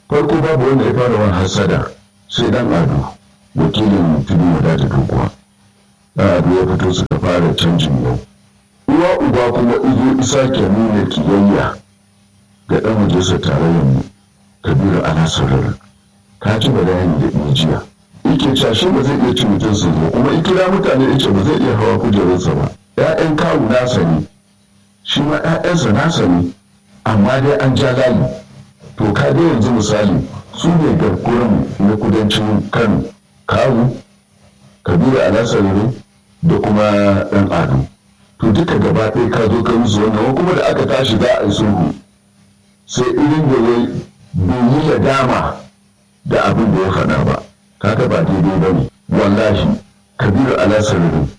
farko babu wanda ya fara wani hasada sai dan ado wakilin tudu wadata dokuwa dan ado ya fito suka fara canjin yau uwa uba kuma izo isa ke nuna kiyayya ga dan majalisar tarayyar mu kabiru ana sauraron ka ci bayani da iya jiya yake cashe ba zai iya cin mutum su zo kuma in kira mutane ya ce ba zai iya hawa kujerarsa ba ‘ya'yan kawu nasa ne shi ma ‘ya'yansa nasa ne amma dai an ja layi to ka dai yanzu misali su ne garkuran na kudancin kano kawu kabiru alasarere da kuma ɗan ado to duka gaba ɗaya ka zo ka musu wannan kuma da aka tashi za a yi sulhu sai irin da wai bai yi ladama da abin da ya faɗa ba kaga ba daidai ba ne wallahi kabiru alasarere